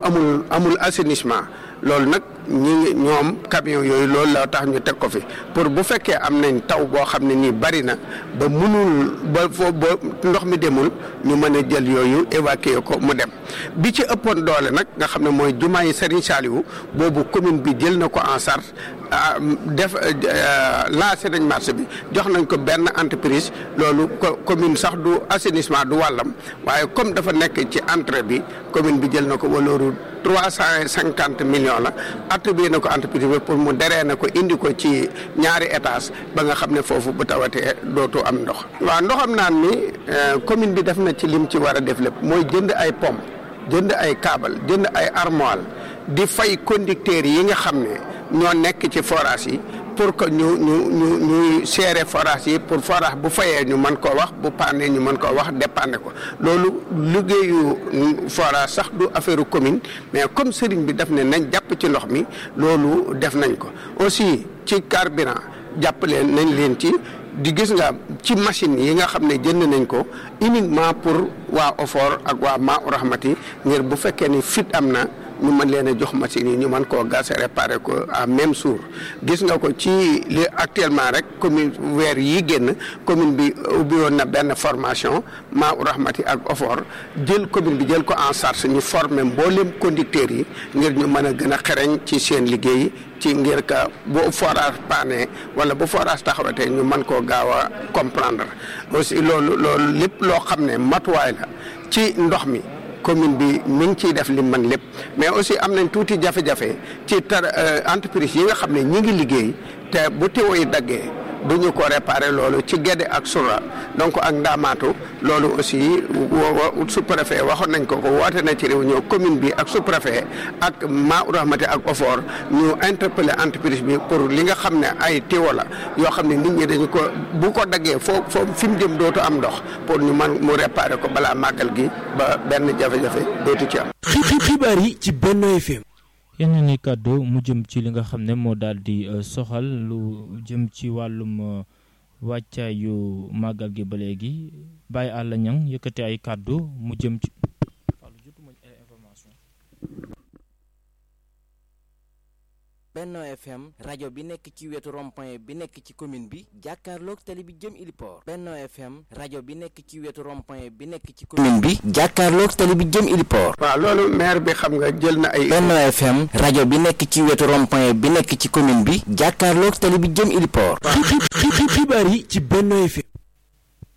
amul amul assainissement loolu nag ñi ngi ñoom camion yooyu loolu la tax ñu teg ko fi pour bu fekkee am nañ taw boo xam ne nii bari na ba mënul ba foo ba ndox mi demul ñu mën a jël yooyu évacuer ko mu dem bi ci ëppoon doole nag nga xam ne mooy jumaa yi Serigne Saliou boobu commune bi jël na ko en charge def lancé nañ marché bi jox nañ ko benn entreprise loolu commune sax du assainissement du wàllam waaye comme dafa nekk ci entrée bi commune bi jël na ko walooru trois cent cinquante millions la attribué na ko entreprise bi pour mu deree na ko indi ko ci ñaari étage ba nga xam ne foofu bu tawatee dootu am ndox waaw ndoxam naan mi commune bi def na ci lim ci war a def lépp mooy jënd ay pompe jënd ay câble jënd ay armoire di fay conducteurs yi nga xam ne ñoo nekk ci forage yi pour que ñu ñu ñu ñuy seere forage yi pour forage bu fayee ñu mën koo wax bu paane ñu mën koo wax dépanne ko loolu liggéeyu forage sax du affaire commune mais comme sëriñ bi def ne nañ jàpp ci ndox mi loolu def nañ ko aussi ci carburant jàpp leen nañ leen ci di gis nga ci machine yi nga xam ne jënd nañ ko uniquement pour waa OFOR ak waa Maa Rahmati ngir bu fekkee ni fit am na ñu mën leen a jox machine yi ñu mën koo gas réparé ko à même jour gis nga ko ci li actuellement rek commune weer yi génn commune bi ubbi woon na benn formation Maa Rahmati ak OFOR jël commune bi jël ko en charge ñu former mboolem conducteurs yi ngir ñu mën a gën a xereñ ci seen liggéey ci ngir ka bu forage paane wala bu forage taxawatee ñu mën koo gaaw a comprendre aussi loolu loolu lépp loo xam ne matuwaay la ci ndox mi commune bi mi ngi ciy def li mën lépp mais aussi am nañ tuuti jafe-jafe ci tar entreprise yi nga xam ne ñi ngi liggéey te bu tiwo yi daggee du ñu ko réparer loolu ci Guédé ak Soura donc ak Ndaamaatu loolu aussi sous-préfet waxoon nañ ko ko woote na ci réunion commune bi ak sous-préfet ak Maa Rahmati ak OFOR ñu interpeller entreprise bi pour li nga xam ne ay tiwo la yoo xam ne nit ñi dañu ko bu ko daggee foo foo fi mu jëm dootu am ndox pour ñu mën mu réparer ko balaa màggal gi ba benn jafe-jafe dootu ci am. xibaar yi ci Benno FM. yenn ni kàddu mu jëm ci li nga xam ne moo daal di soxal lu jëm ci wàllum wàccaayu màggal gi ba léegi bàyyi àll ñang yëkkati ay kàddu mu jëm ci Benno FM rajo bi nekk ci wetu rond-point bi nekk ci commune bi jàkkaarloog tali bi jëm Iliport Benno FM rajo bi nekk ci wetu rond-point bi nekk ci commune bi jàkkaarloog tali bi jëm Iliport waaw loolu maire bi xam nga jël na ay. Benno FM rajo bi nekk ci wetu rond-point bi nekk ci commune bi jàkkaarloog tali bi jëm Iliport xibaar yi ci Benno FM